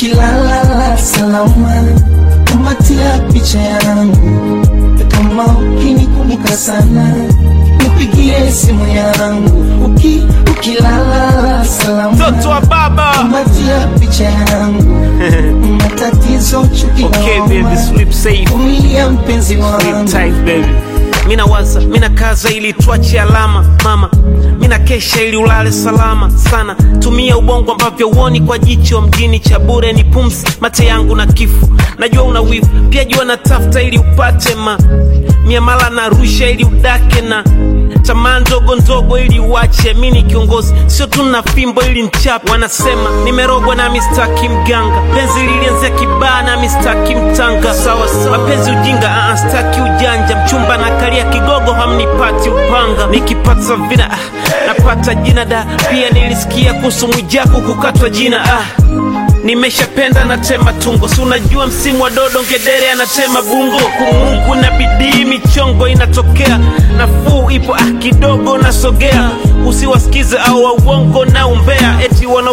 ukilala salama, kumatia picha yangu, kama ukinikumbuka sana, nipigie simu yangu, uki ukilala salama, Mtoto wa baba. kumatia picha yangu, matatizo chuki Okay, na baby, homa, sleep safe. vumilia mpenzi Sleep wangu tight, baby. Mina waza, mina kaza ili tuache alama mama, mina kesha ili ulale salama sana. Tumia ubongo ambavyo uoni kwa jicho mjini cha bure ni pumzi, mate yangu na kifo. Najua una wivu pia, jua na tafuta ili upate ma miamala na rusha ili udake na tamaa ndogo ndogo ili uache. Mi ni kiongozi, sio tu na fimbo ili nchape. Wanasema nimerogwa na mistaki mganga, penzi lilianzia kibaa na mistaki mtanga. Sawa sawa, mapenzi ujinga, ah, staki ujanja. Mchumba na kalia kigogo, hamnipati upanga. Nikipata vina ah, napata jina da. Pia nilisikia kuhusu Mwijaku kukatwa jina ah. Nimeshapenda natema tungo, si unajua msimu wa dodo, ngedere anatema bungo. Kumungu na bidii, michongo inatokea, nafuu ipo ah, kidogo nasogea. Usiwasikize au wa uongo na umbea, eti wana